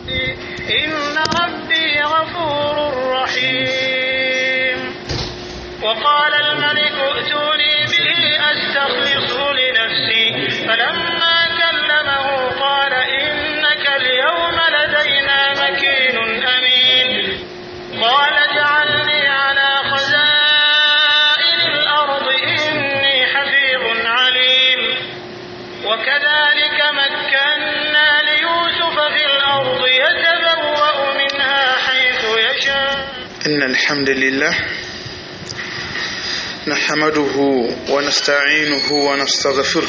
إن ربي غفور رحيم وقال الملك ائتوني به أستخلصه لنفسي فلما كلمه قال إنك اليوم لدينا مكين أمين قال اجعلني على خزائن الأرض إني حفيظ عليم وكذلك مكنا ليوسف في الأرض يتبوأ منها حيث يشاء إن الحمد لله نحمده ونستعينه ونستغفره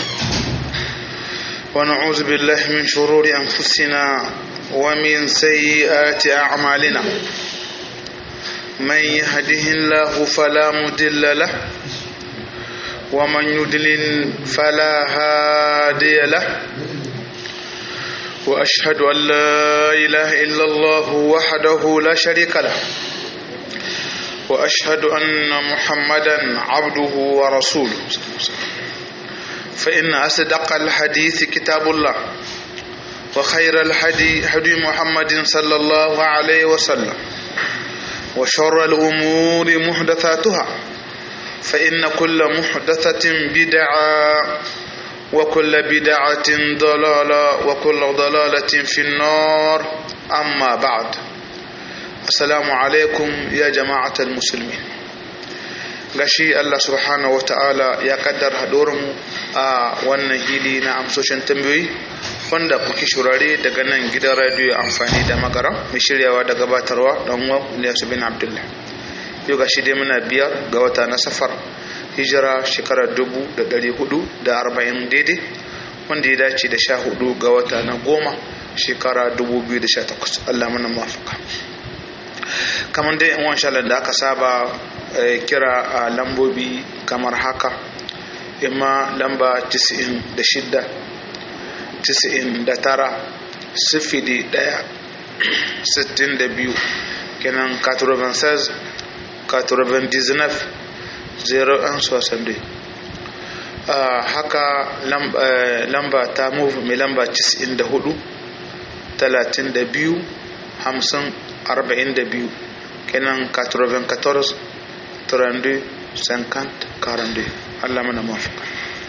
ونعوذ بالله من شرور أنفسنا ومن سيئات أعمالنا من يهده الله فلا مضل له ومن يضلل فلا هادي له وأشهد أن لا إله إلا الله وحده لا شريك له وأشهد أن محمدا عبده ورسوله فإن أصدق الحديث كتاب الله وخير الهدي هدي محمد صلى الله عليه وسلم وشر الأمور محدثاتها فإن كل محدثة بدعة وكل بدعة ضلالة وكل ضلالة في النار أما بعد السلام عليكم يا جماعة المسلمين gashi Allah subhanahu wata'ala ya kaddar mu a wannan hili na amsoshin tambayoyi wanda kuke shurare daga nan gidan radiyo amfani da magara mai shiryawa da gabatarwa dan uwa Ilyasu bin Abdullah yau gashi dai muna biyar ga wata na safar hijira shekarar dubu da ɗari hudu da arba'in daidai wanda ya dace da sha hudu ga wata na goma shekara dubu biyu da sha takwas Allah mana mafaka kamar dai in sha da aka saba kira a lambobi kamar haka imma lamba 96 99 sifili ɗaya sittin da biyu kenan 96 99 0 soixante haka lamba ta move mai lamba 94 32 50 42 kenan 94 32 50 42 Allah mana mafaka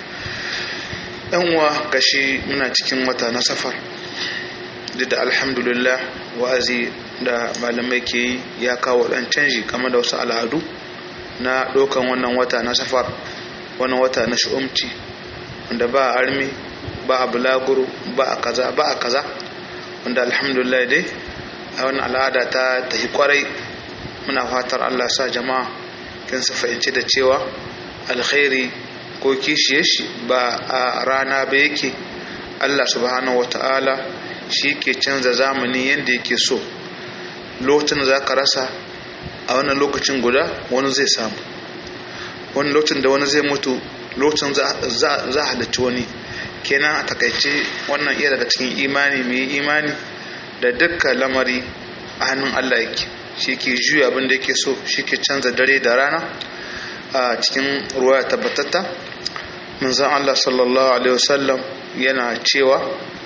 uwa gashi muna cikin wata na safar duk da alhamdulillah wa'azi da malamai ke yi ya kawo dan canji kamar da wasu al'adu na ɗaukan wannan wata na safar wannan wata na shi'umci wanda ba a armi ba a bulaguro ba a kaza ba a kaza wanda alhamdulillah dai a wannan al'ada ta tafi kwarai muna fatar allah sa jama'a kin su fahimci da cewa alkhairi ko kishiye shi ba a rana ba yake allah subhanahu wata'ala shi ke canza zamani yadda yake so lokacin za ka rasa a wannan lokacin guda wani zai samu wani lokacin da wani zai mutu lokacin za a halarci wani kenan a takaice wannan iya daga cikin imani mai imani da dukkan lamari a hannun allah yake shi ke juya abin da yake so shi ke canza dare da rana a cikin ruwa tabbatatta manzan allah sallallahu alaihi wasallam yana cewa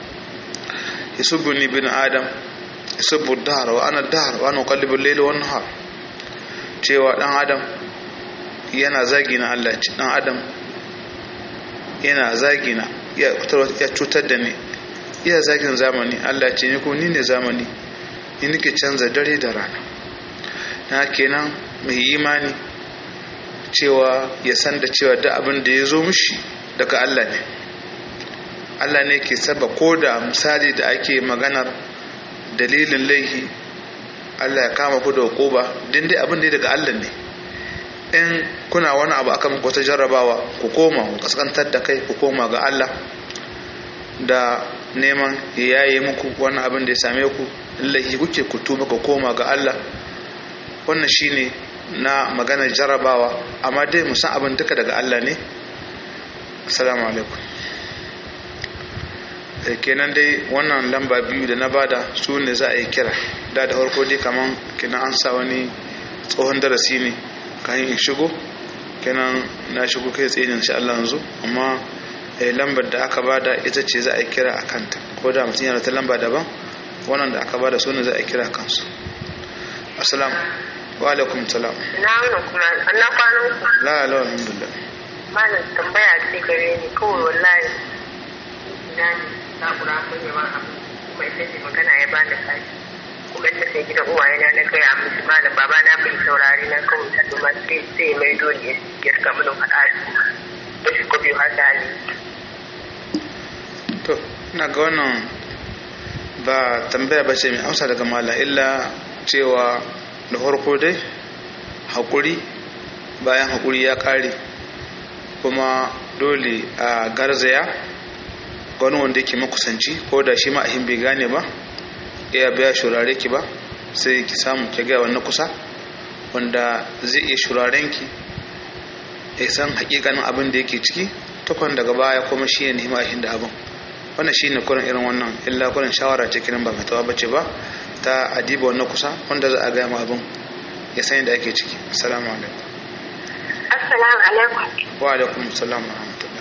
yasubuni bin adam yasubbu dahar wa ana dahar wa ana qallibu al-layli wan nahar cewa dan adam yana zagi na Allah ce dan adam yana zagi na ya cutar da ni iya zagin zamani Allah ce ni ko ni ne zamani ni nake canza dare da rana na kenan mai imani cewa ya san da cewa da abin da ya zo mishi daga Allah ne Allah ne ke saba ko da misali da ake maganar dalilin laihi Allah ya kama ku da hukuba din dai abin da daga Allah ne in kuna wani abu akan wata jarrabawa ku koma ku kaskantar da kai ku koma ga Allah da neman ya yaye muku wani abin da ya same ku laihi kuke ku tuba ku koma ga Allah wannan shine na maganar jarrabawa amma dai musan abin duka daga Allah ne assalamu alaikum kenan dai wannan lamba biyu da na bada su ne za a yi kira da da farko dai kaman kenan an sa wani tsohon darasi ne kayan in shigo kenan na shigo kai tsaye insha Allah yanzu amma lambar da aka bada ita ce za a yi kira a kanta ko da mutum yana ta lamba daban wannan da aka ba da su ne za a kira kansu assalamu wa alaikum salam na wani kuma na kwanan ku la la alhamdulillah malam tambaya ce gare ni kawai wallahi na ne na kura mun yi wani abu kuma ita ce magana ya bani kashi kuma ta sai gidan uwaye na na gaya musu malam baba na bai saurari na kawai ta duma sai sai mai dole ya rika mun faɗa da shi ko biyu har da hali to ina ga wannan ba tambaya ba ce mai amsa daga mala illa cewa da farko dai haƙuri bayan haƙuri ya ƙare kuma dole a garzaya wani wanda yake makusanci ko da shi ma'ahin bai gane ba iya biya shurare ki ba sai ki samu ki gaya wani kusa wanda zai iya shuraren ki ya san hakikanin abin da yake ciki takwan daga baya kuma shi ya nemi ahin da abin wannan shi ne kurin irin wannan illa kurin shawara ce kiran ba fatawa bace ba ta adiba wannan kusa wanda za a gaya ma abin ya san yadda ake ciki assalamu alaikum assalamu alaikum wa alaikum assalam wa rahmatullah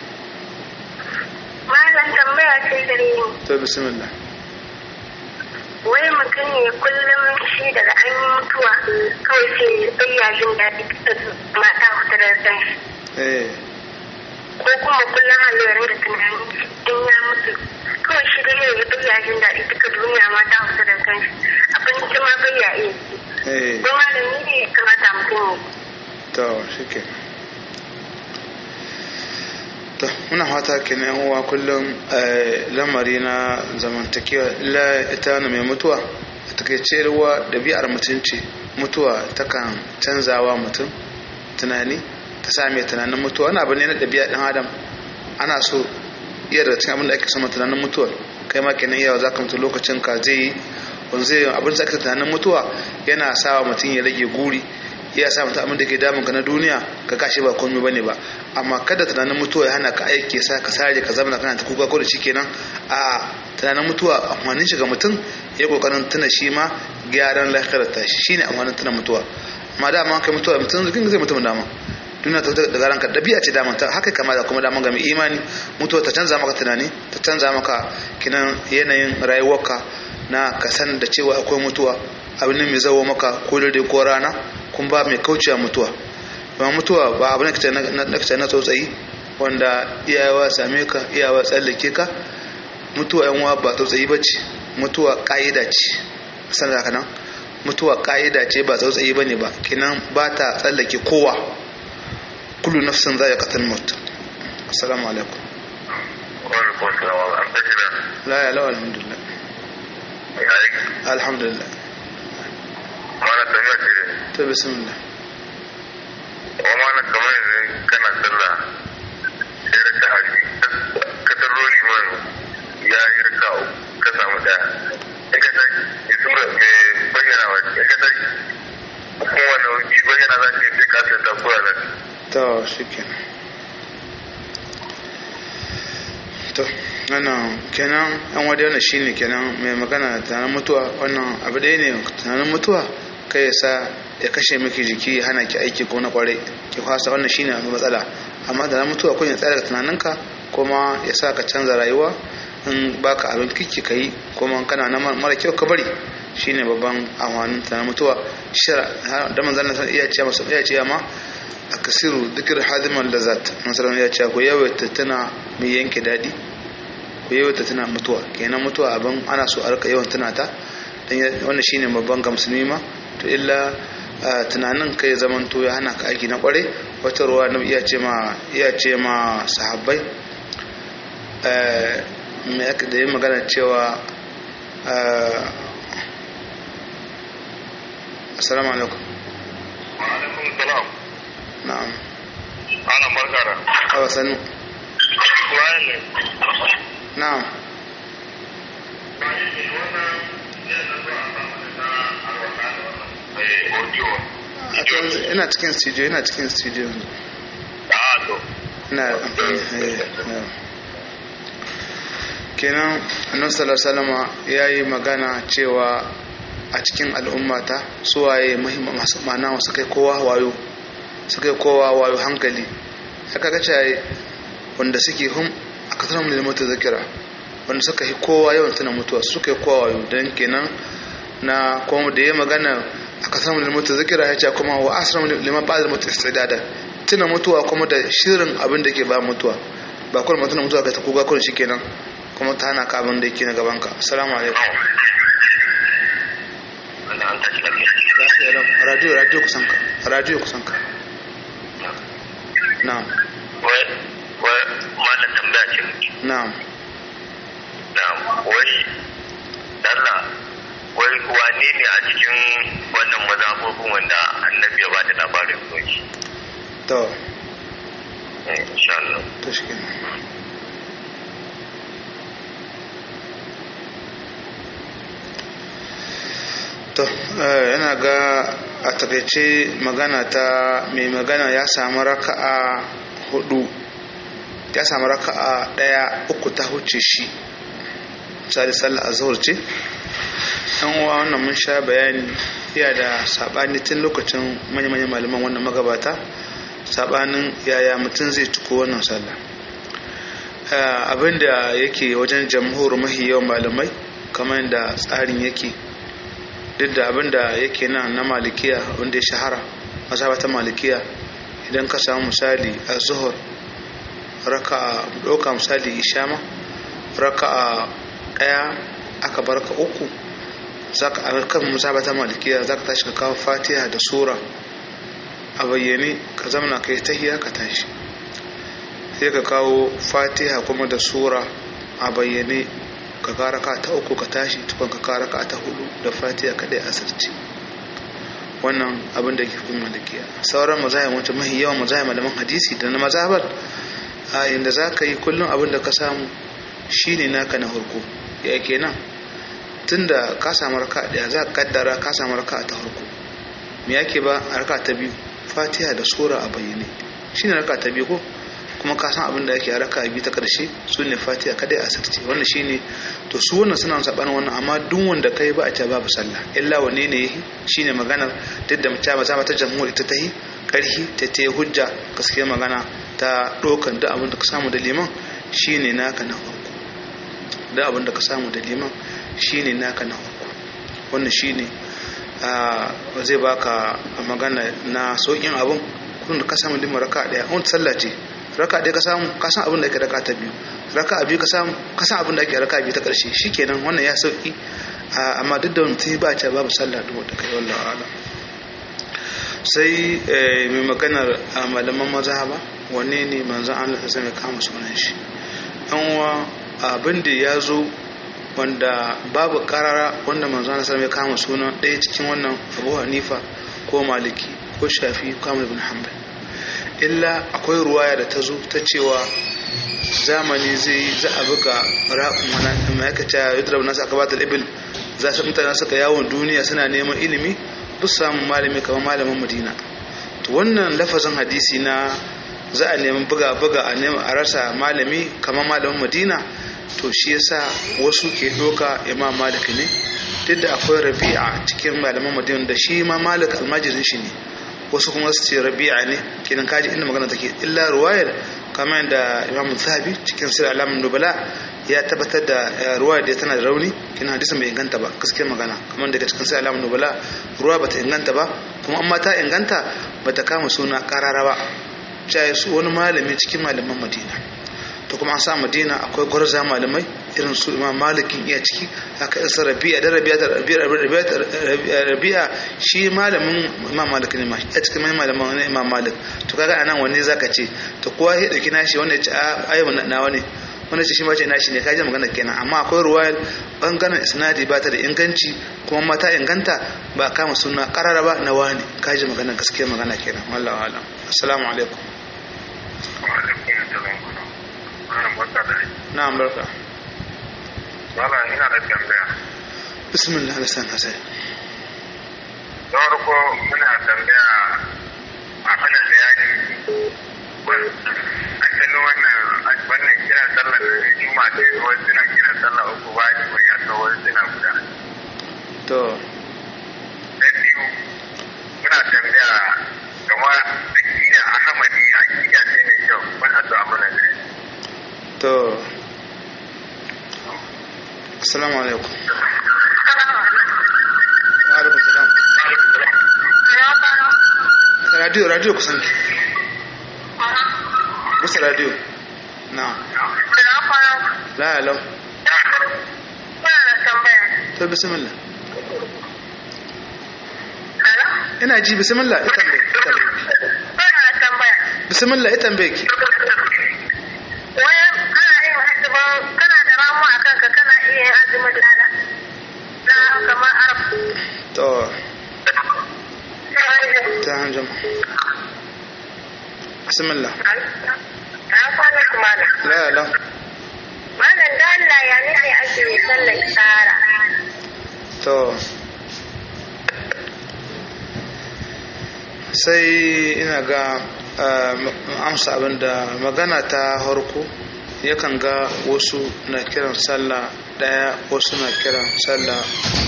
malam tambaya ce gare ni to bismillah wai mutum ne kullum shi daga an yi mutuwa kawai sai bayya jin daɗi mata hutu da zan eh ko kuma kullum halayyar da tunani in ya mutu kawai shi dai ya bayya jin daɗi duka duniya mata hutu da kan abinci ma bayya iya ci eh don malami ne ya kamata mutum ya to shike to muna fata kenan yan uwa kullum eh, lamari na zamantakewa la ita wani mai mutuwa a takaice ruwa ɗabi'ar mutum ce mutuwa takan canzawa mutum tunani ta sa mai tunanin mutuwa wani abu ne na ɗabi'a ɗan adam ana so iya daga cikin abin da ake sama tunanin mutuwa kai ma kenan yawa za ka mutu lokacin ka zai yi wanda zai yi abin da ake tunanin mutuwa yana sawa mutum ya rage guri ya sa mutum abin da ke damun ka na duniya ka kashi ba komai bane ba amma kada tunanin mutuwa ya hana ka aiki sa ka sare ka zama kana ta kuka ko da kenan a tunanin mutuwa amfanin shi ga mutum ya kokarin tuna shi ma gyaran lafiyar ta shi shine amfanin tuna mutuwa amma da amma kai mutuwa mutum zikin zai mutum dama duniya ta daga ranka dabi'a ce daman ta haka kama da kuma daman ga mai imani mutuwa ta canza maka tunani ta canza maka kinan yanayin rayuwarka na ka san da cewa akwai mutuwa abin mai zawo maka ko dare ko rana kun ba mai kaucewa mutuwa ba mutuwa ba abin da kace na tsotsayi wanda iyawa same ka iyawa tsallake ka mutuwa yan uwa ba tsotsayi bace mutuwa ka'ida ce san da nan mutuwa ka'ida ce ba tsautsayi bane ba kinan ba ta tsallake kowa kullu nafsin za ya qatal maut assalamu alaikum wani kosawa an tashi da la ya lawa alhamdulillah mai aiki alhamdulillah mana tambaya ce to bismillah wa mana kamar yanzu kana sallah sai raka haji ka tarro liman ya yi raka uku ka samu daya in ka tashi ya sura mai bayyana wa in ka tashi kuma wani wuki bayyana za ka yi sai ka sai ta kura za ka to shikenan to wannan kenan an wadda wannan shine kenan mai magana da tunanin mutuwa wannan abu ɗaya ne tunanin mutuwa kai ya sa ya kashe miki jiki ya hana ki aiki ko na kwarai ki fasa wannan shine abu matsala amma da na mutuwa kun ya tsaya daga tunaninka kuma ya sa ka canza rayuwa in baka abin kiki ka yi kuma kana na mara kyau ka bari shine babban amfanin tunanin mutuwa shira da manzon Allah iya ce masa iya ce ma akasiru dhikr hadiman lazat masalan ya ce ko yawaita tana mai yanke dadi ku yawaita tana mutuwa kenan mutuwa abin ana so a rika yawan tana ta dan wannan shine babban ga musulmi ma to illa tunanin kai zaman to ya hana ka aiki na kware wata ruwa na iya ce ma iya ce ma sahabbai me aka da yi magana cewa assalamu alaikum alaikum salam na'am ana barka da awa sanu Bayan ne na'am eh audio a to yanzu ina cikin studio ina cikin studio yanzu ah to ina amfani eh, eh. kenan annabi sallallahu alaihi wasallam yayi magana cewa a cikin al'ummata suwaye muhimman masu mana wasu kai kowa wayo su kai kowa wayo hankali aka ga cewa wanda suke hum a kasar mu limata zakira wanda suka yi kowa yawan tuna mutuwa suka yi kowa wayo don kenan na kuma da ya magana aka samu da mutu zikira ya ce kuma wa asram liman ba'da mutu istidada tuna mutuwa kuma da shirin abin da ke ba mutuwa ba kuma mutum mutuwa ka ta kuga kun shikenan kuma ta hana ka abin da yake na gaban ka assalamu alaikum Wanda an tashi lafiya. radio radio kusan ka radio kusan ka na'am Wai, wai, malam tambaya ce muke. na'am Na, wai, Allah, wai wane ne a cikin wannan mazhabobin wanda annabi ya bada labarin soki? to Insha Allah. to shikenan to eh, yana ga a takaice magana ta mai magana ya samu raka'a hudu ya samu raka'a daya uku ta huce shi misali sallar azhar ce yan uwa wannan mun sha bayani iya da sabani tun lokacin manya-manyan malaman wannan magabata sabanin yaya mutum zai tuko wannan sallah Eh, abinda yake wajen jamhur mahi yawan malamai kamar da tsarin yake duk da abinda yake nan na malikiya wanda ya shahara mazhaba ta malikiya idan ka samu misali a zuhur raka ɗauka misali ishama raka ɗaya aka bar ka uku zaka a kan mazhaba ta malikiya zaka tashi ka kawo fatiha da sura a bayyane ka zamana kai tahiya ka tashi sai ka kawo fatiha kuma da sura a bayyane ka kara ka ta uku ka tashi tukun ka kara ka ta hudu da fatiha kadai asirci wannan abin da ke fi malikiya sauran mazahim wata mahi yawan mazahim malaman hadisi da na mazabar a inda za ka yi kullum abin da ka samu shine naka na harko ya kenan tunda ka samu raka daya za ka kaddara ka samu raka ta harko me yake ba a raka ta biyu fatiha da sura a bayyane shine raka ta biyu ko kuma ka san abin da yake a raka biyu ta karshe su ne fatiha kadai a sarce wannan shine to su wannan suna saban wannan amma duk wanda kai ba a ce babu sallah illa wanne ne yake shine maganar duk da mace maza ta jamhuri ta tahi karhi ta ta hujja gaskiya magana ta dokan duk abin da ka samu da liman shine naka na farko duk abin da ka samu da liman shine naka na farko wannan shine a zai baka magana na sokin abin kudin da ka samu liman raka daya wani sallah ce raka ɗaya ka samu ka san abin da ake raka ta biyu raka biyu ka samu ka san abin da ake raka biyu ta ƙarshe shikenan wannan ya sauki amma duk da mutum ba ta babu sallah duk wanda kai wallahi ala sai mai maganar malaman mazhaba wanne ne manzon Allah ta sami kama sunan shi an wa abin da ya zo wanda babu karara wanda manzon Allah sami kama sunan ɗaya cikin wannan Abu Hanifa ko Maliki ko Shafi ko Ahmad ibn Hanbal illa akwai ruwaya da ta zo ta cewa zamani zai za a buga ra'un ma'aikata yadda nasu aka bata ibil za su mutane suka yawon duniya suna neman ilimi duk samun malami kamar malamin madina to wannan lafazin hadisi na za a neman buga buga a neman a rasa malami kamar malamin madina to shi yasa wasu ke doka imam malik ne duk da akwai rabi'a cikin malaman madina da shi ma malik almajirin shi ne wasu kuma su ce rabi'a ne kenan kaji inda magana take illa ruwayar kamar da imam zahabi cikin sir alamun nubala ya tabbatar da ruwayar da tana da rauni kenan hadisin bai inganta ba gaskiyar magana kamar daga cikin sir alamun nubala ruwa bata inganta ba kuma amma ta inganta bata kama suna karara ba cewa su wani malami cikin malaman madina to kuma an sa madina akwai gwarza malamai irin su imam malikin iya ciki haka isa rabi'a da rabi'a da rabi'a shi malamin imam malik ne ma a cikin malaman ne imam malik to kaga anan wanne zaka ce to kowa ya dauki nashi wanda ya ce ayi na wani wanda ce shi ma ce nashi ne kaje magana kenan amma akwai ruwayar bangaren isnadi ba ta da inganci kuma mata inganta ba kama suna karara ba na wani kaje magana gaskiya magana kenan wallahi alam assalamu alaikum na'am barka Wala ina da tambaya. bismillah da san hasai Da farko muna tambaya a mana bayani a cikin wannan wannan kiran sallar da juma da wasu suna kiran sallar uku ba ni ban ya kawo wasu suna guda. to Na biyu muna tambaya game da kiyar Ahmadi a kiyar sai mai kyau muna so a mana bayani. to assalamu alaikum wa alaikum salam radio radio kusan ki kusa radio na la la to bismillah ina ji bismillah ita tambaye bismillah ita tambaye ki to ta hanjama bismillah la la Malam da Allah ya ne ake yi sallar tsara. to sai ina ga amsa abinda magana ta harko yakan ga wasu na kiran sallah daya wasu na kiran sallah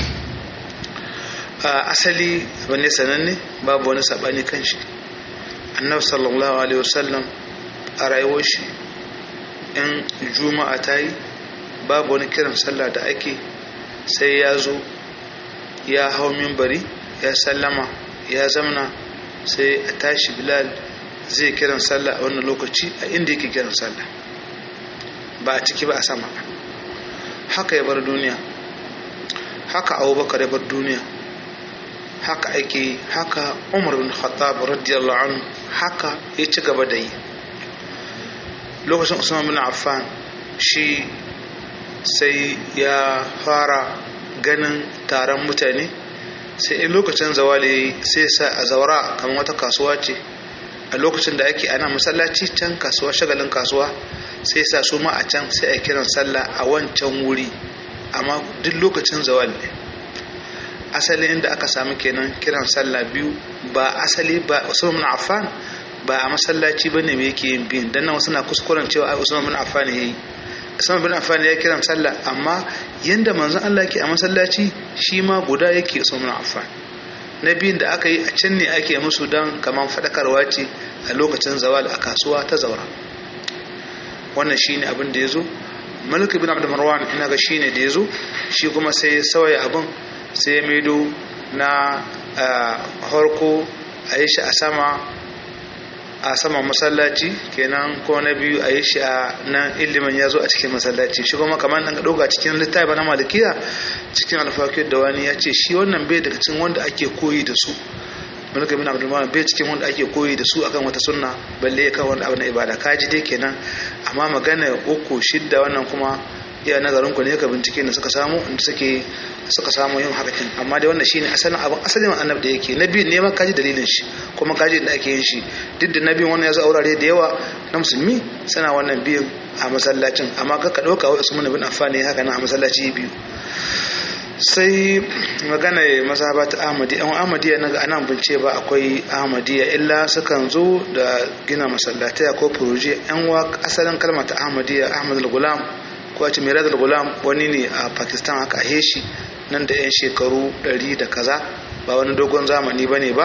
asali abin ne sananne babu wani sabani kan shi annabi sallallahu alaihi wasallam a rayuwar shi in juma'a ta yi babu wani kiran sallah da ake sai ya zo ya hau mimbari ya sallama ya zamna sai a tashi bilal zai kiran sallah a wannan lokaci a inda yake kiran sallah ba a ciki ba a sama haka ya bar duniya haka abubakar ya bar duniya haka ake haka umar bin khattab radiyallahu anhu haka ya ci gaba da yi lokacin usman bin affan shi sai ya fara ganin taron mutane sai in lokacin zawali sai sa a zaura kamar wata kasuwa ce a lokacin da ake ana masallaci can kasuwa shagalin kasuwa sai sa su ma a can sai a kiran sallah a wancan wuri amma duk lokacin zawali ne asali inda aka samu kenan kiran sallah biyu ba asali ba usman bin affan ba a masallaci bane me yake yin biyun dan nan wasu na kuskuren cewa ai usman bin affan yayi usman bin affan ya kiran sallah amma yanda manzon Allah yake a masallaci shi ma guda yake usman bin affan na biyun da aka yi a can ne ake musu dan kaman fadakarwa ce a lokacin zawal a kasuwa ta zaura wannan shine abin da yazo malik bin abd marwan ina ga shine da yazo shi kuma sai ya sauya abin sai ya maido na harko a yi shi a sama a saman masallaci kenan ko na biyu a yi shi a nan ilimin ya zo a cikin masallaci shi kuma kamar nan ɗauka cikin littafi na malikiya cikin alfakir da wani ya ce shi wannan bai daga cikin wanda ake koyi da su mulka bin abdul malik bai cikin wanda ake koyi da su akan wata sunna balle ya kan wani abu na ibada kaji dai kenan amma magana uku shidda wannan kuma iya nazarin ku ne ka bincike da suka samu inda suke suka samu yin hakakin amma dai wannan shine asalin abin asalin annabi da yake nabi ne ma kaji dalilin shi kuma kaji da ake yin shi duk da nabi wannan ya zo aurare da yawa na musulmi suna wannan biyan a masallacin amma ka ka dauka wa usman bin affan ne haka nan a masallaci biyu sai magana mazhaba ta ahmadi an ahmadiyya na ga anan bince ba akwai ahmadiyya illa sukan zo da gina masallatai ko furoje yan wa asalin kalmar ta ahmadiyya ahmad al-gulam ko a ce mirad al-gulam wani ne a pakistan aka ahe shi nan da yan shekaru 100 da kaza ba wani dogon zamani ba ne ba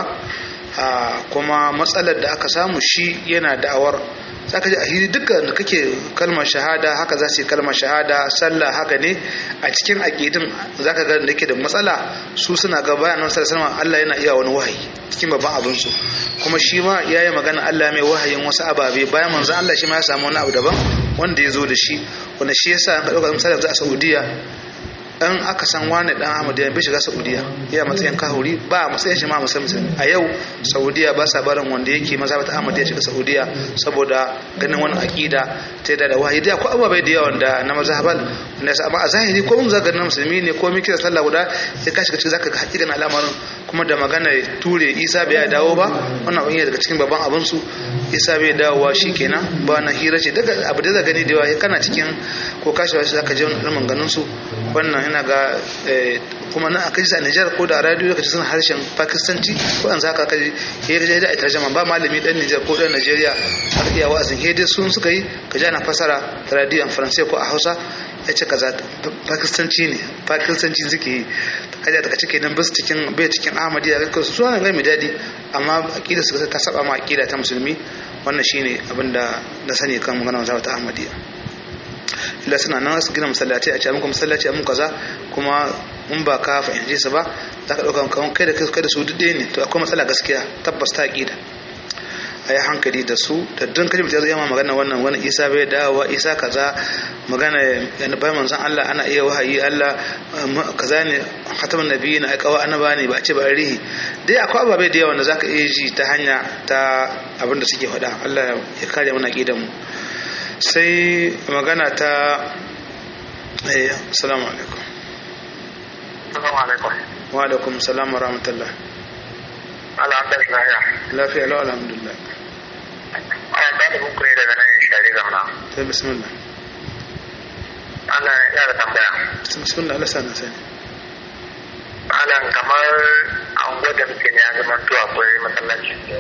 kuma matsalar da aka samu shi yana da'awar za ka ji a hiri dukkan da kake kalmar shahada haka za su yi kalmar shahada sallah haka ne a cikin aƙidin za ka ga da ke da matsala su suna ga bayan nan sallallahu Allah yana iya wani wahayi cikin babban abin su kuma shi ma ya yi magana Allah mai wahayin wasu ababe bayan manzon Allah shi ma ya samu wani abu daban wanda ya zo da shi wanda shi yasa an ka ɗauka misali a Saudiya in aka san wani dan Ahmadiyya bai shiga Saudiya ya matsayin kahuri ba matsayin shi ma musulmi a yau Saudiya ba sa barin wanda yake mazhabat Ahmadiyya shiga Saudiya saboda ganin wani akida ta da wahayi da ko ababai da yawa da na mazhabal ne amma a zahiri ko mun zaga na musulmi ne ko mun kira sallah guda sai ka shiga cikin zaka ga hakikan al'amarin kuma da magana ture Isa bai dawo ba wannan abin daga cikin babban abin su Isa bai dawowa shikenan ba na hira ce daga abu da zaka gani da yawa kana cikin ko kashi zaka je wani ganin su wannan ina ga kuma na aka ji a Nijar ko da radio kaji suna harshen Pakistanci ko yanzu haka kaji ya ga da tarjuma ba malami dan Nijar ko dan Najeriya har iya wa'azin hede sun suka yi kaji ana fasara radio Faransai ko a Hausa ya ce kaza Pakistanci ne Pakistanci suke yi kaji daga cike nan bis cikin bai cikin Ahmadiyya ga su suna ga mai dadi amma aqida su ta saba ma aqida ta musulmi wannan shine abinda na sani kan maganar ta Ahmadiyya illa suna nan su gina masallaci a ce muku masallaci a muku kaza kuma in ba ka fahimce su ba za ka ɗauka kawai kai da kai da su duk ɗaya ne to akwai matsala gaskiya tabbas ta ƙida a yi hankali da su da dun kaji mutum ya ma magana wannan wani isa bai dawowa isa kaza magana yana bayan manzon Allah ana iya wahayi Allah kaza ne khataman nabiyyi na aikawa annaba ne ba a ce ba rihi dai akwai ababai da yawa da zaka iya ji ta hanya ta abin da suke faɗa Allah ya kare mana aqidan mu sai magana ta eh assalamu alaikum Assalamu alaikum. wa alaikum salam wa rahmatullah Allah an tashi lafiya. lafiya lau alhamdulillah Ana ɗalibin ku ne daga nan shari zamana. sai bismillah Allah ya da tambaya. bismillah Allah sana sani Allah kamar an gwada muke ne ya zama to akwai masallaci ne.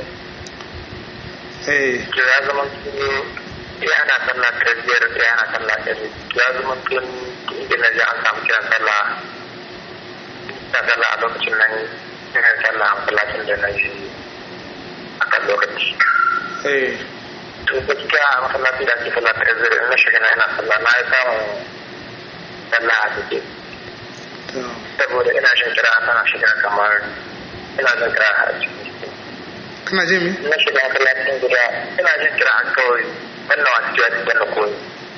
eh To ya zama to ya ana sallah ta biyar ya ana sallah ta biyu. Ya zama to inda na ji an samu kiran sallah. Ta sallah a lokacin nan ina sallah a masallacin da na ji a kan lokaci. eh to gaskiya a masallaci da ake sallah ta zira na shiga na ina sallah na yi samun sallah a ciki to saboda ina shan kira tana shiga kamar ina jin kira a ciki kana je mi na shiga masallacin gida ina jin kira a kawai wannan wasu jiwa cikin da koyi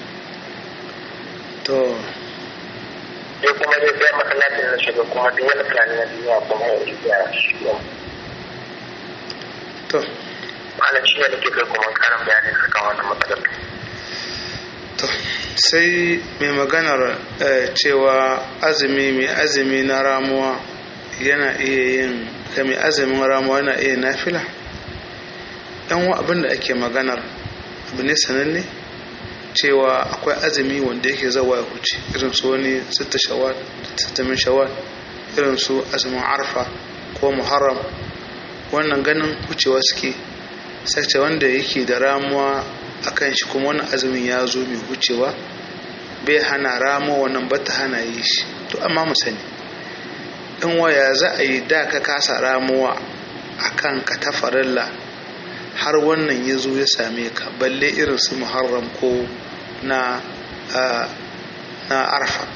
to sai kuma dai sai masallacin na shiga kuma duk wani tunani na duniya kuma ya yi ya shiga to malam shi ne nake kai kuma karin bayani akan wannan matsalar to sai mai maganar eh, cewa azumi mai azumi na ramuwa yana iya yin da mai azumin ramuwa yana iya nafila yan wa abin da ake maganar abu ne sananne cewa akwai azumi wanda yake zawa ya huce irin su wani sita shawar sita min shawar irin su azumin arfa ko muharram wannan ganin wucewa suke sai wanda yake da ramuwa akan shi kuma wannan azumin ya zo mai wucewa bai hana ramo wannan bata hana yi shi to amma mu sani in waya za a yi da ka kasa ramuwa akan ka ta farilla har wannan ya zo ya same ka balle irin su muharram ko na ah, na arfa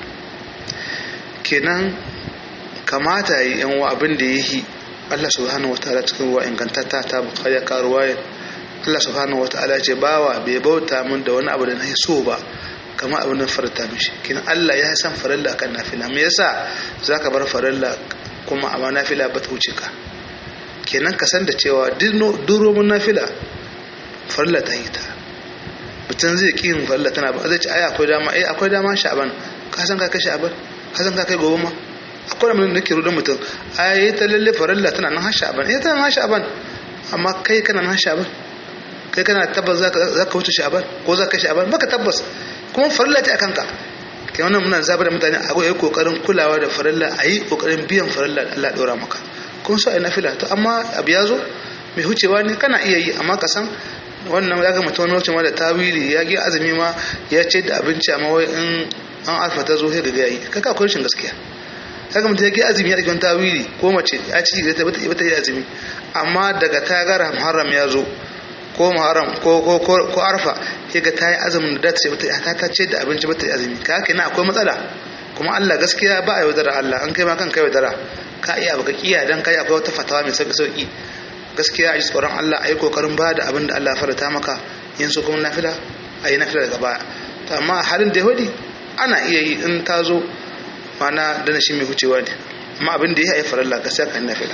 kenan kamata yi yan wa abin da ya yi Allah subhanahu wataala cikin ruwa ingantatta ta bukari ya karuwa Allah subhanahu wataala ce bawa bai bauta min da wani abu da na yi so ba kama abin da farta mishi kenan Allah ya san farilla kan nafila me yasa zaka bar farilla kuma amma nafila ba ta wuce ka kenan ka san da cewa duro mun nafila farilla ta yi ta mutum zai ƙi yin farilla tana ba zai ce ai akwai dama ai akwai dama sha'aban ka san ka kai sha'aban ka san ka kai gobe ma akwai da nake rudan mutum ai ta lalle farilla tana nan har sha'aban eh tana nan har sha'aban amma kai kana nan har sha'aban kai kana tabbas za ka wuce sha'aban ko za ka kai sha'aban baka tabbas kuma farilla ta akan ka kai wannan muna zabar da mutane a yi kokarin kulawa da farilla a yi kokarin biyan farilla da Allah ɗora maka kun so a yi nafila to amma abu ya zo mai hucewa ne kana iya yi amma ka san wannan ya ga mutum wani lokacin ma da tawili ya gi azumi ma ya ce da abinci amma wai in an alfa ta zo sai ga yayi kaka akwai rashin gaskiya kaga mutum ya gi azumi ya ɗauki wani tawili ko mace ya ci da ta bata yi azumi amma daga ta gara muharram ya zo ko muharram ko ko ko arfa sai ga ta yi azumin da ta ce ta ta ce da abinci bata yi azumi ka haka akwai matsala kuma Allah gaskiya ba a yaudara Allah an kai ma kan kai yaudara ka iya baka kiya dan kai akwai wata fatawa mai sauki sauki gaskiya a ji tsoron Allah a yi kokarin ba da abin da Allah farata maka yin su kuma nafila a yi nafila daga baya to amma halin da yahudi ana iya yi in ta zo mana dana shi mai wucewa ne amma abin da ya yi faralla gaskiya kan nafila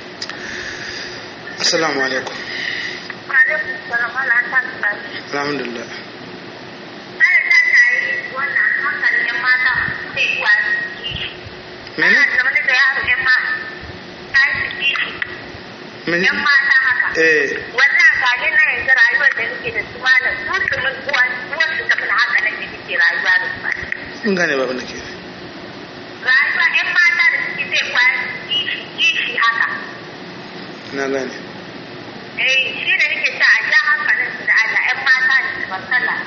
assalamu alaikum alhamdulillah mene mene yan mata haka eh wannan gane na yanzu rayuwar da nake da su malam su su min uwan uwan su tafi haka nake nake rayuwa da su in gane babin da ke rayuwa yan mata da suke zai kwaya kishi kishi haka na gane eh shi da nake sa a ja hankalin su da Allah yan mata da su basala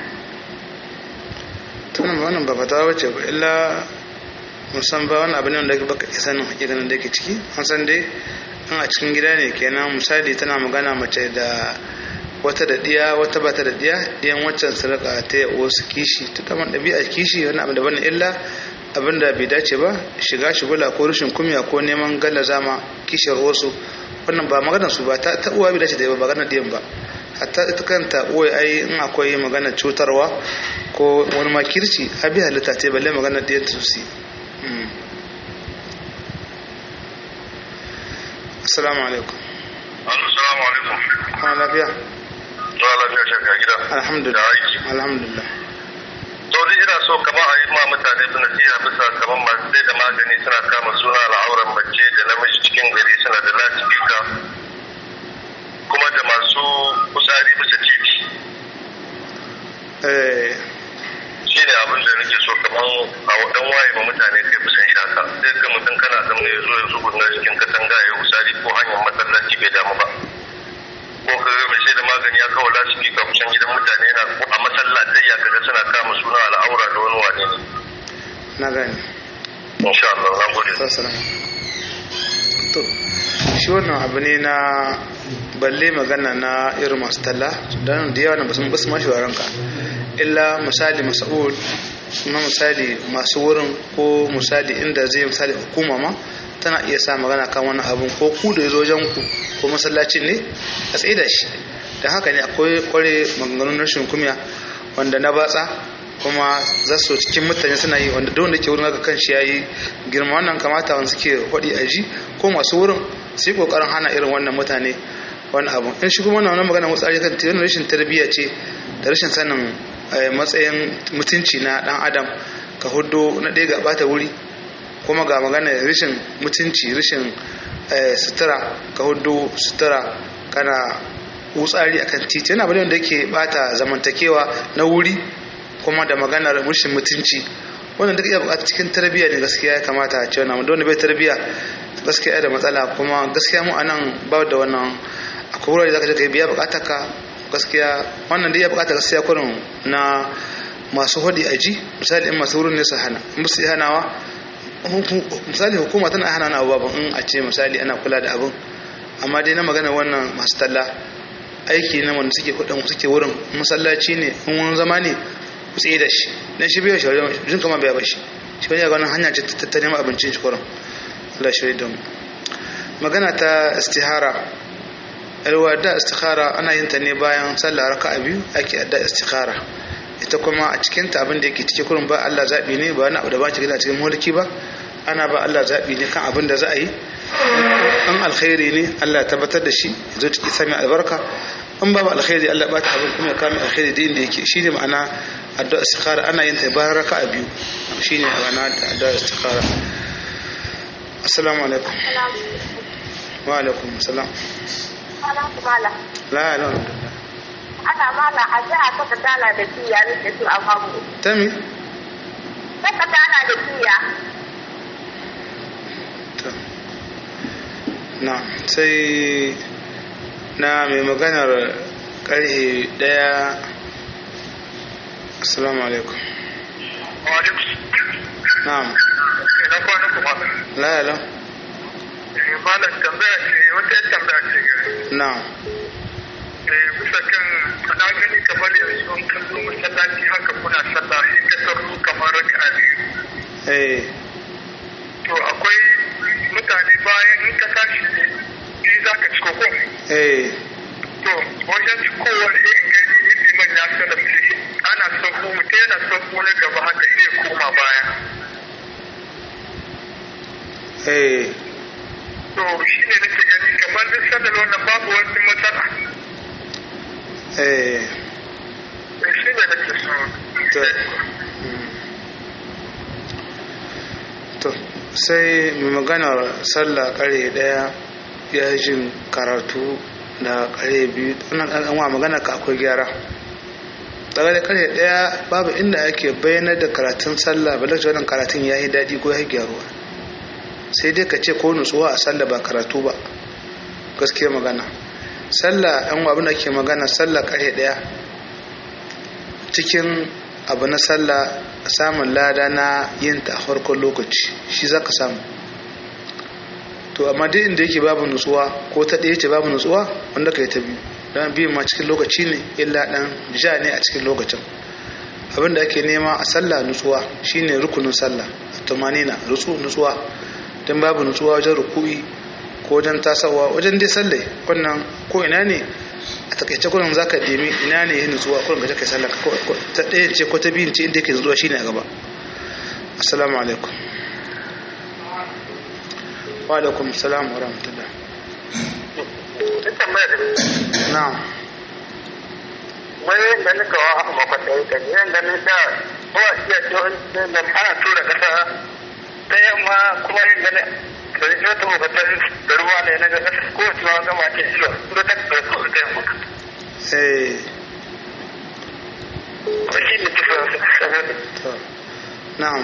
tunan wannan ba fatawa bace ba illa musan ba wani abu ne wanda baka iya sanin hakikanin da ke ciki an san dai in a cikin gida ne kenan misali tana magana mace da wata da diya wata ba ta da diya diyan waccan su rika ta wasu kishi ta daman ɗabi'a kishi wani abu daban illa abin da bai dace ba shiga shigula ko rashin kumya ko neman galla zama kishiyar wasu wannan ba maganar su ba ta ta uwa bai dace da ba maganar diyan ba hatta ita kanta uwa ai in akwai maganar cutarwa ko wani makirci a bi halitta ta balle maganar diyan ta su assalamu alaikum assalamu alaikum kwana lafiya zuwa lafiya shakka gida alhamdulillah Da aiki. alhamdulillah to dai ina so kamar a yi ma mutane su nasiha bisa kamar masu sai da magani suna kama suna al'auran mace da namiji cikin gari suna da lasifika kuma da masu kusari bisa titi eh shi ne abin da nake so kamar a wadan waye ma mutane kai kusan shaka sai ga mutum kana zama ya zo ya zugunna cikin katanga ya kusari ko hanyar masallaci bai damu ba ko ka ga mai sai da magani ya kawo lasifika kusan gidan mutane yana ko a masallatai ya kaga suna kama suna al'aura da wani wane ne na gani insha Allah na gode sassalam to shi wannan abu ne na balle magana na irin masu talla don da yawa na basu basu mashi waranka illa misali masa'ud na misali masu wurin ko misali inda zai misali hukuma ma tana iya sa magana kan wani abun ko ku da ya zo wajen ku ko masallacin ne a tsaye da shi da haka ne akwai kware maganganun rashin kumya wanda na batsa kuma za su cikin mutane suna yi wanda duk wanda ke wurin haka kanshi yayi girma wannan kamata wanda suke hodi a ji ko masu wurin su yi kokarin hana irin wannan mutane wani abu in shi kuma wannan magana mutsari kan tirin rashin tarbiyya ce da rashin sanin eh, matsayin mutunci na dan adam ka hudo na ɗaya ga bata wuri kuma ga magana rashin mutunci rashin eh, sutura ka hudu sutura kana wutsari akan titi yana bane wanda yake bata zamantakewa na wuri kuma da maganar rashin mutunci wannan duk iya bukata cikin tarbiyya ne gaskiya ya kamata a ce wannan wanda bai tarbiyya gaskiya ya da matsala kuma gaskiya mu anan ba da wannan akwai wurare da zaka je ka biya bukatar ka gaskiya wannan dai ya bukata gaskiya kurin na masu hudi aji misali in masu wurin ne su hana in su hanawa misali hukuma tana hana na abubuwan in a ce misali ana kula da abin amma dai na magana wannan masu talla aiki na wanda suke kudin suke wurin masallaci ne in wani zama ne ku tsaye da shi dan shi bai shi wajen jin kama bai bashi shi wani ga wannan hanya ce ta ta neman abincin shi kurin Allah shi da mu magana ta istihara alwa da istikhara ana yin ta ne bayan sallah raka'a biyu ake adda istikhara ita kuma a cikin ta abin da yake cike kurin ba Allah zabi ne ba wani abu da ba ki gina cikin mulki ba ana ba Allah zabi ne kan abin da za a yi in alkhairi ne Allah ya tabbatar da shi ya zo ciki sami albarka in babu alkhairi Allah ba ta abin kuma ya kame alkhairi da inda yake shine ma'ana addu'a istikhara ana yin ta bayan raka'a biyu shine ma'ana addu'a istikhara assalamu alaikum wa alaikum assalam la la ana mala a ji a saka dala da kiya ne da su a famu tami saka dala da kiya to na sai na mai maganar karhe daya assalamu alaikum na'am ina kwana kuma la la malam tambaya ce wata yar tambaya ce gare na'am eh bisa kan na gani kamar yanzu in ka zo masallaci haka kuna sallah sai ka tarro kamar raka'a biyu eh to akwai mutane bayan in ka tashi biyu za ka ci koko eh to wajen ci kowane irin gani liman ya salamce ana sauko mutum yana sauko na gaba haka sai ya koma baya eh to shi ne nake gani kamar duk sallar wannan babu wani matsala eh Eh, shi ne nake so to mm. to sai mai maganar sallah kare daya ya jin karatu da kare biyu wannan ɗan wa magana ka akwai gyara daga da kare daya babu inda ake bayyana da karatun sallah ba lokacin wannan karatun ya yi daɗi ko ya yi gyaruwa sai dai ka ce ko nutsuwa a sallah ba karatu ba gaskiya magana sallah yan abin da ke magana sallah kare daya cikin abu na sallah samun lada na yin ta a farkon lokaci shi za ka samu to amma duk inda yake babu nutsuwa ko ta ɗaya ce babu nutsuwa wanda ka yi ta biyu don biyu ma cikin lokaci ne illa dan ja ne a cikin lokacin abin da ake nema a sallah nutsuwa shine rukunin sallah tumanina rutsu nutsuwa don babu nutsuwa wajen ruku'i ko wajen tasawa wajen dai sallai wannan ko ina ne a takaice kullum zaka demi ina ne yin nutsuwa kullum ka kai sallah ko ta ɗaya ce ko ta biyun ce inda yake nutsuwa shine a gaba assalamu alaikum wa alaikum salam wa rahmatullah na'am wani da nika wa aka makwata yi kan yan ganin da ba iya cewa da ana tura kasa ta yamma kuma yin ganin da zai wata makwata da ruwa ne na ga kasa ko wacce ma gama ce ilo tura ta da su ta yamma eh ba shi ne kisa to na'am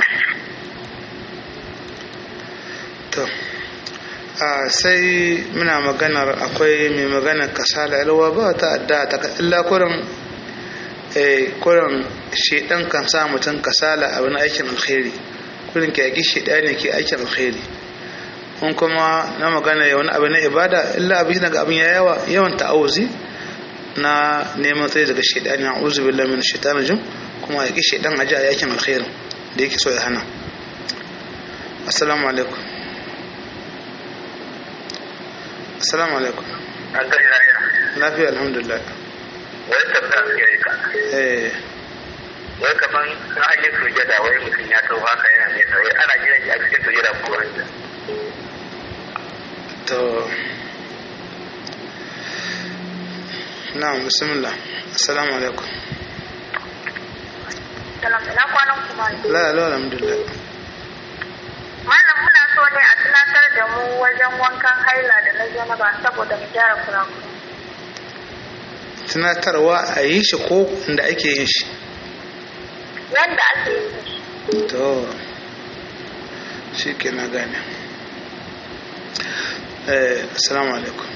to a sai muna maganar akwai mai maganar kasala yalwa ba ta adda ta illa kurin eh kurin shedan kan sa mutum kasala a wani aikin alkhairi kurin ke yaki shedani ke aikin alkhairi kun kuma na magana wani abu na ibada illa abin daga abin ya yawa yawan ta'awuzi na neman tsaye daga shedani a'udhu billahi minash shaitanir rajim kuma yaki shedan aje a yakin alkhairin da yake so ya hana assalamu alaikum assalamu alaikum an gari lafiya lafiya alhamdulillah wai tabbata su yi ka eh wai kaman na hanyar sujada wai mutum ya tau haka yana nesa wai ana jiran shi a cikin sujada ko wanda to na'am bismillah assalamu alaikum Salam, ina kwanan kuma. la la alhamdulillah Malam muna so ne a tunatar da mu wajen wankan haila da na janaba saboda mu gyara kurakuru. tunatarwa a yi shi ko inda ake yin shi Yanda ake yi to shi ke na gane eh assalamu alaikum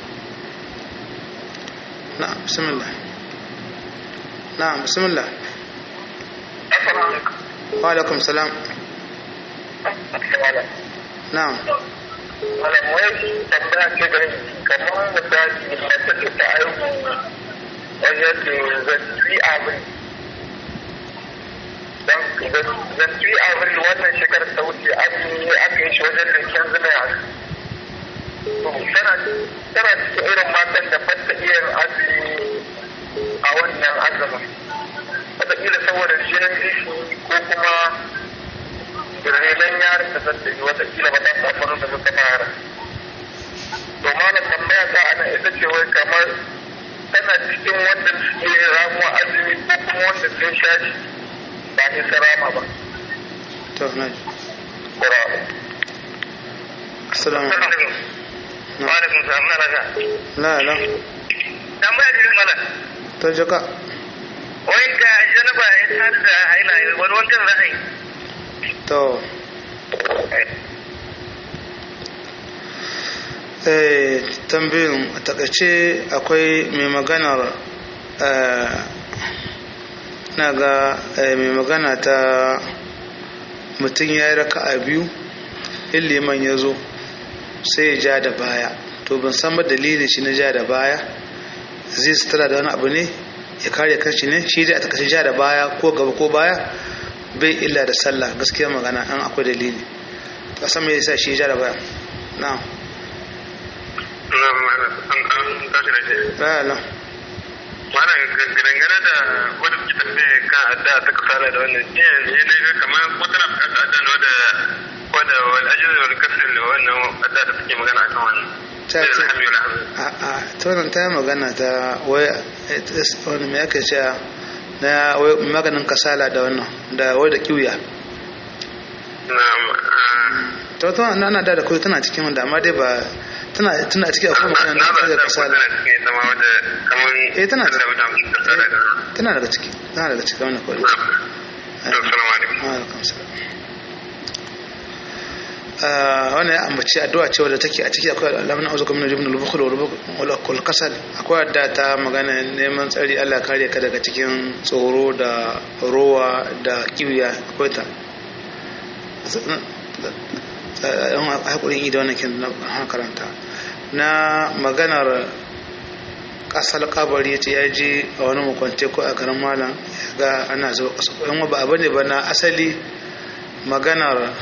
na'am bismillah na'am bismillah assalamu alaikum wa alaikum salam assalamu na'am malam wai tambaya ce da kamar misali mace ce ta aihu wajen da zanci abin don zanci abin wannan shekarar ta wuce an yi aka yi shi wajen linkin zina tana tana cikin irin matan da ba ta iya azumi a wannan azumin wataƙila saboda jinin ishi ko kuma renon yaron da zan yi watakila ba ta samu da suka fara to malam tambaya ta ana ita ce wai kamar tana cikin wanda suke ramuwa azumi ko kuma wanda sun sha shi ba ni sarama ba to na ji Kura. assalamu alaikum Wa alaikum salam na raga. la la Tambaya ce mana to jaka wai ga janaba ya tar da haila wani wancan za a yi. to eh tambayin a takaice akwai mai maganar eh, na ga eh, mai magana ta mutum ya yi raka a biyu in liman ya zo sai ya ja da baya to ban san ba dalilin shi na ja da baya zai sutura da wani abu ne ya kare kanshi ne shi dai a takaice ja da baya ko gaba ko baya bai illa da sallah gaskiya magana an akwai dalili to san me yasa shi ya ja da baya na'am Na mana an an tashi da shi. la la Mana dangane da wadda suke tafiya kan adda ta kasala da wannan shi ne ne ga kamar wata na bukata adda na wadda wadda wal ajiyar wal kasar da wannan adda da suke magana akan wannan. ta Sai ce alhamdu lillahi. a a ta wannan ta yi magana ta wai wani me ake cewa na wai maganin kasala da wannan da wai da kiwiya Na'am. to to na na da da kawai tana cikin wanda amma dai ba tana tana cikin akwai magana Na na ba da ta kasala tana cikin ita ma wadda kamar Eh, tana da mutane kasala da tana daga ciki tana daga cikin wannan kawai Assalamu alaikum. alaikum salam wannan ya ambaci addu'a cewa da take a ciki akwai alamun auzu kamar jibin al-bukhul wal kul kasal akwai adda ta magana neman tsari Allah ya kare ka daga cikin tsoro da rowa da kiwiya akwai ta yan hakurin ida wannan kin na karanta na maganar kasar kabari ce ya je a wani makwante ko a garin malam ya ga ana zuwa kasa yan ba abu ne ba na asali maganar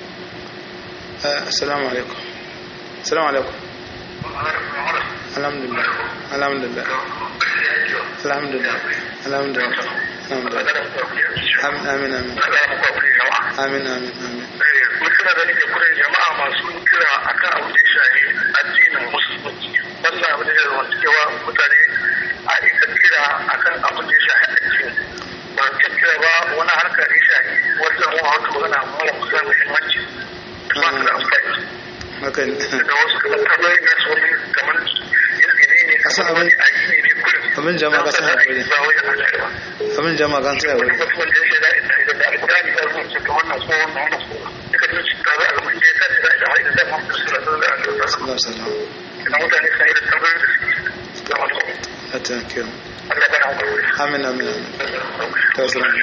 assalamu alaikum assalamu alaikum alhamdulillah alhamdulillah alhamdulillah alhamdulillah alhamdulillah amin amin amin amin amin amin suna da nake kudin jama'a masu kira akan abu da ya shahi addinin musulunci wannan abu da ya zama cewa mutane a ita kira akan abu da ya shahi addini ba ta kira ba wani harkar da ya shahi wasu mu a wata magana mara kusa muhimmanci ba su da amfani haka ne da wasu kuma tabbai na su wani kamar yanzu ne ne Kasa kamar wani abin- addini ne kullum abin jama'a kasa da hakuri ba wajen Allah ba abin jama'a kan tsaya wani bari mutumin da ya shaida idan da alƙur'ani ya rubuta ta wannan ko wannan wannan ko duka jin shi tare a gaban da ya tashi da ita haida da Muhammad sallallahu alaihi wasallam sallallahu alaihi wasallam idan mutane sun yi da tambayoyin da suke da wasu ya taimake mu Allah bana hakuri amin amin amin ta salamu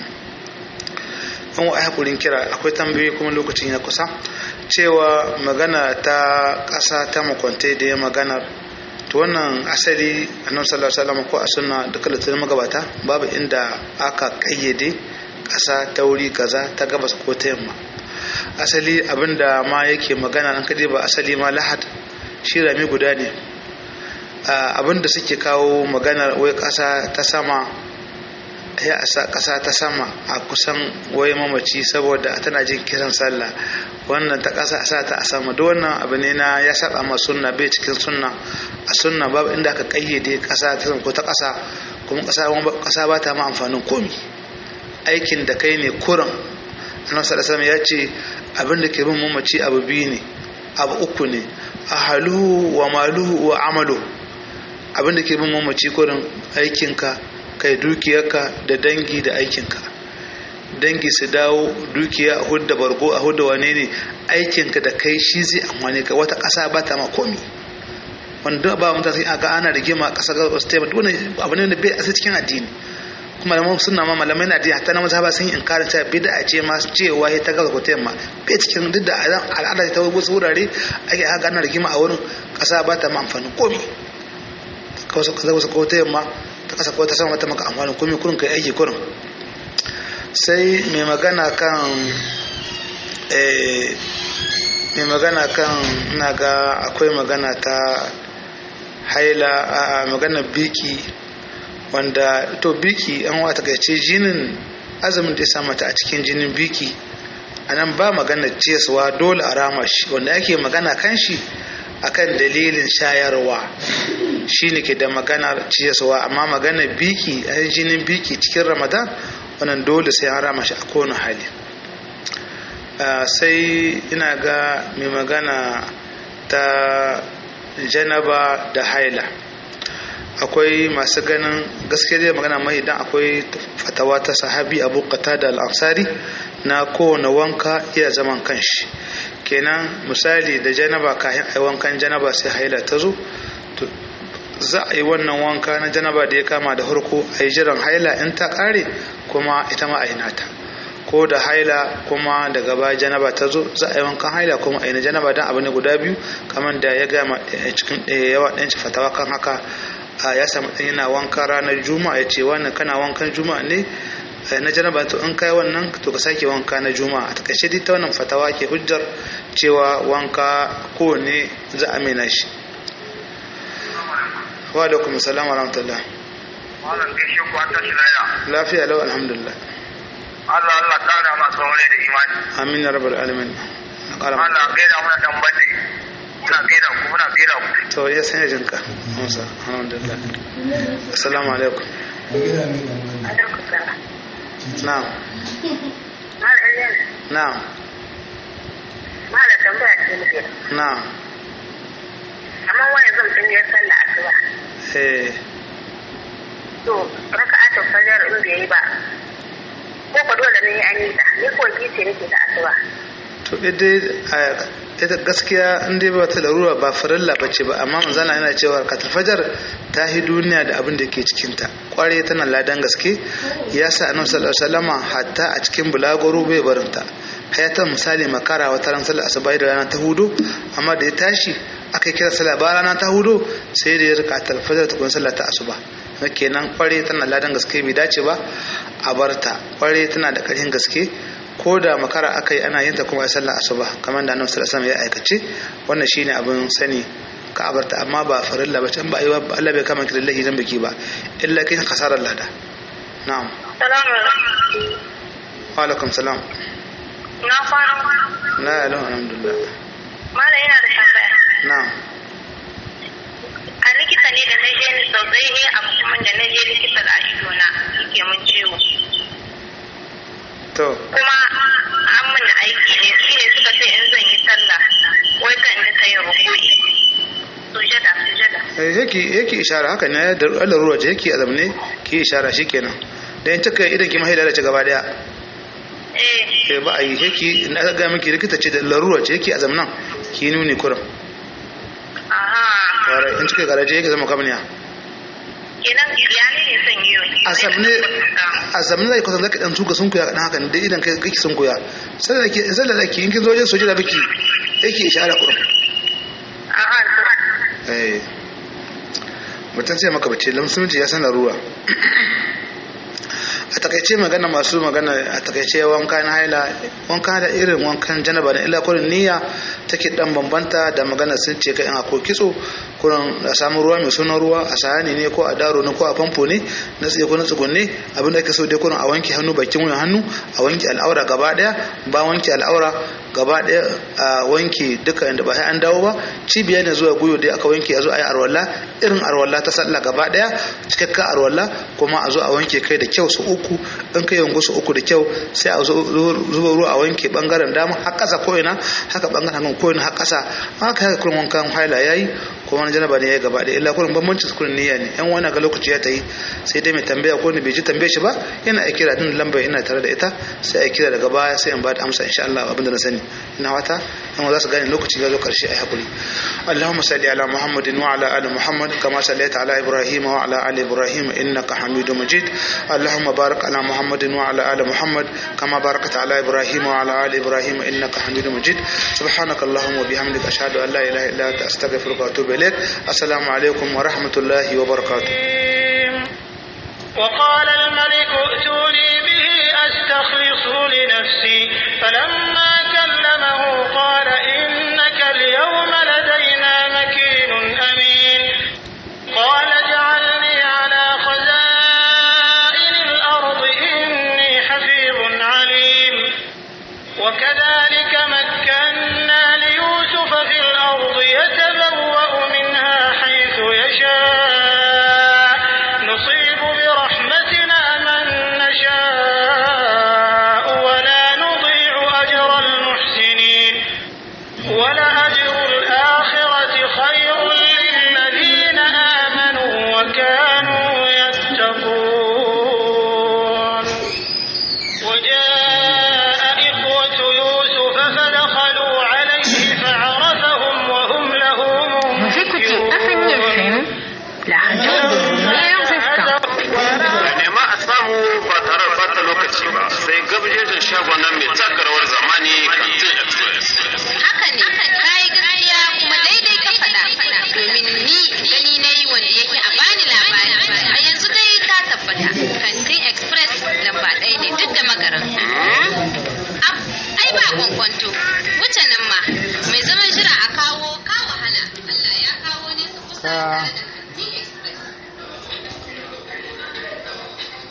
an wa hakurin kira akwai tambayoyi kuma lokacin ya kusa cewa magana ta ƙasa ta makwantai da ya maganar to wannan asali annabi sallallahu alaihi wasallam ko a sunna duka littattafan magabata babu inda aka kayyade ƙasa ta wuri kaza ta gabas ko ta yamma asali abinda ma yake magana an kade ba asali ma lahad shi rami guda ne abinda suke kawo maganar wai ƙasa ta sama ya a sa ƙasa ta sama a kusan wai mamaci saboda tana jin kiran sallah wannan ta ƙasa a sa ta a sama da wannan abu ne na ya saba ma sunna bai cikin sunna a sunna babu inda aka kayyade ƙasa ta sama ko ta ƙasa kuma ƙasa ba ta ma amfanin komi aikin da kai ne kuran annabi sallallahu alaihi ya ce abin da ke bin mamaci abu biyu ne abu uku ne ahaluhu wa maluhu wa amalu abin da ke bin mamaci kurin aikinka kai dukiyarka da dangi da aikinka dangi su dawo dukiya a hudda bargo a hudda wane ne aikinka da kai shi zai amfani ka wata ƙasa ba ta ma komi wanda ba mutane sai aga ana rigima ƙasa ga wasu taimaka wani abu ne da bai a cikin addini kuma malaman suna ma malamai na addini hatta na mazhaba sun yi inkarin cewa bid'a ce ma cewa ya ta gaza ko ta yamma bai cikin duk da al'ada ta wasu wurare ake aga ana rigima a wurin ƙasa ba ta ma amfanin komi kawai ka wasu ko ta yamma ta kasa ko ta sama mata maka amfanin komi kurin kai aiki kurin sai mai magana kan mai magana kan na ga akwai magana ta haila a magana biki wanda to biki an wata gaice jinin azumin da ya sa mata a cikin jinin biki a nan ba magana ciyaswa dole a rama shi wanda ake magana kan shi akan dalilin shayarwa shine ke da maganar ciyaswa amma magana biki a jinin biki cikin ramadan wannan dole sai an rama shi a kowane hali sai ina ga mai magana ta janaba da haila akwai masu ganin gaskiya dai magana mai idan akwai fatawa ta sahabi abu da al'ansari na kowane wanka iya zaman kanshi kenan misali da janaba kayan ai wankan janaba sai haila ta zo za a yi wannan wanka na janaba da ya kama da harko a yi jiran haila in ta kare kuma ita ma a yi nata ko da haila kuma daga baya janaba ta zo za a yi wankan haila kuma a yi na janaba don abu ne guda biyu kamar da ya gama cikin yawa ɗan fatawa kan haka ya samu ɗan yana wanka ranar juma'a ya ce wannan kana wankan juma'a ne na janaba to in kai wannan to ka sake wanka na juma'a a takaice dai ta wannan fatawa ke hujjar cewa wanka kowanne za a mena shi wa alaikum salam wa rahmatullah Malam gaishe ku an tashi laya. lafiya lau alhamdulillah Allah Allah kara ma saurare da imani. amin ya rabbal alamin Allah gaida muna dan bade. Muna gaida ku muna gaida ku. to ya sanya jinka musa alhamdulillah assalamu alaikum na'am na'am Mala tambaya ce muke. na'am Amma wani zan tun yi sallah asuba. eh To raka'atul fajar in bai yi ba. Ko ko dole ne an yi ta. Ni ko gice nake ta asuba. to ita ita gaskiya in dai ba ta larura ba farilla ba ce ba amma manzana yana cewa katul fajar ta hi duniya da abin da ke cikinta kware tana ladan gaske ya sa annabi sallallahu alaihi wasallama hatta a cikin bulagoro bai barinta hayatan misali makara wata ran sallar asuba da rana ta hudu amma da ya tashi aka yi kira sallah ba rana ta hudu sai da ya rika talfajar ta kun sallah ta asuba kenan kware tana ladan gaske bai dace ba a barta kware tana da ƙarfin gaske ko da makara aka yi ana yin ta kuma ya sallah asuba kamar da annabi sallallahu alaihi wasallam ya aikace wannan shine abin sani ka abarta amma ba farilla ba can ba yi ba Allah bai kama ki da lahi dan biki ba illa kai kasarar lada na'am Salamu alaikum. wa alaikum salam Na kwana. la ilaha alhamdulillah Mala yana da tambaya. na'am A likita ne da na je ni sau ɗaya ne abu kuma da na je likita da ido na yake mun ciwo. to Kuma an mana aiki ne shi ne suka ce in zan yi sallah wai kan da ta yi rukui. Sujada sujada. eh, yake yake ishara haka ne da Allah ruwa ce yake azam ne ki ishara shikenan da in cika idan ki mahila da ci gaba daya Eh. eh ba a yi yake in aka ga miki likita ce da larura ce yake azam nan ki nuni kurum Aha. kare in cika garaje yake zama kamniya Kenan ya ne ne son yi yau. azam ne azam ne zai kusan zaka dan tuka sun kuya dan haka da idan kai kake sun kuya sai da ke sai da ke in kin zo wajen sujada biki yake ishara kurum Aha. eh mutum sai maka bace lamsunci ya san larura a takaice magana masu magana a takaice wanka na haila wanka da irin wankan janaba na illa kurin niyya take dan bambanta da magana sun ce kai in akwai kitso kurin a samu ruwa mai sunan ruwa a sahani ne ko a daro ne ko a famfo ne na tsaye ko na tsugunne abin da ake so dai kurin a wanke hannu bakin wuyan hannu a wanke al'aura gaba daya ba wanke al'aura gaba daya a wanke duka inda ba sai an dawo ba cibiya ne zuwa guyo dai aka wanke a zo a yi arwalla irin arwalla ta sallah gaba daya cikakken arwalla kuma a zo a wanke kai da kyau su uku in kai yango su uku da kyau sai a zuba ruwa a wanke bangaren dama har kasa ko ina haka bangaren hagun ko ina har kasa haka haka kullum wankan haila yayi kuma wani janaba ne yayi gaba daya illa kullum bambanci su kullum niyya ne yan wani ga lokaci ya tayi sai dai mai tambaya ko ne bai ji tambaye shi ba yana a kira din lamba ina tare da ita sai a kira daga baya sai in ba da amsa insha Allah abinda na sani ina wata yan za su gane lokaci ya zo karshe ai hakuri Allahumma salli ala Muhammadin wa ala ali Muhammad kama sallaita ala Ibrahim wa ala ali Ibrahim innaka Hamidum Majid Allahumma barik ala Muhammadin wa ala ali Muhammad kama barakta ala Ibrahim wa ala ali Ibrahim innaka Hamidum Majid subhanaka Allahumma wa bihamdika ashhadu an la ilaha illa anta astaghfiruka wa atubu ilaik assalamu alaikum wa rahmatullahi wa barakatuh وقال الملك ائتوني به أستخلصه لنفسي فلما كلمه قال إنك اليوم لدينا مكين أمين قال اجعلني على خزائن الأرض إني حفيظ عليم وكذلك مكنا ليوسف في الأرض يتبوأ منها حيث يشاء نصيب برحمتنا من نشاء ولا نضيع أجر المحسنين ولأجر الآخرة خير للذين آمنوا وكانوا يتقون وجاء إخوة يوسف فدخلوا عليه فعرفهم وهم له Vous écoutez Afani FM, la radio des meilleurs instants. nema a samu ba tare da bata lokaci ba sai gabjejin shagon nan mai taka rawar zamani kantin express Haka ne, ka yi gaskiya kuma daidai ka faɗa. Domin ni gani na yi wanda yake a bani labari. A yanzu dai ta tabbata. Kantin Express lamba ɗaya ne duk da magaran. Ab, ai ba kwankwanto. Wuce nan ma, mai zaman jira a kawo ka wahala. Allah ya kawo ne su kusa tare da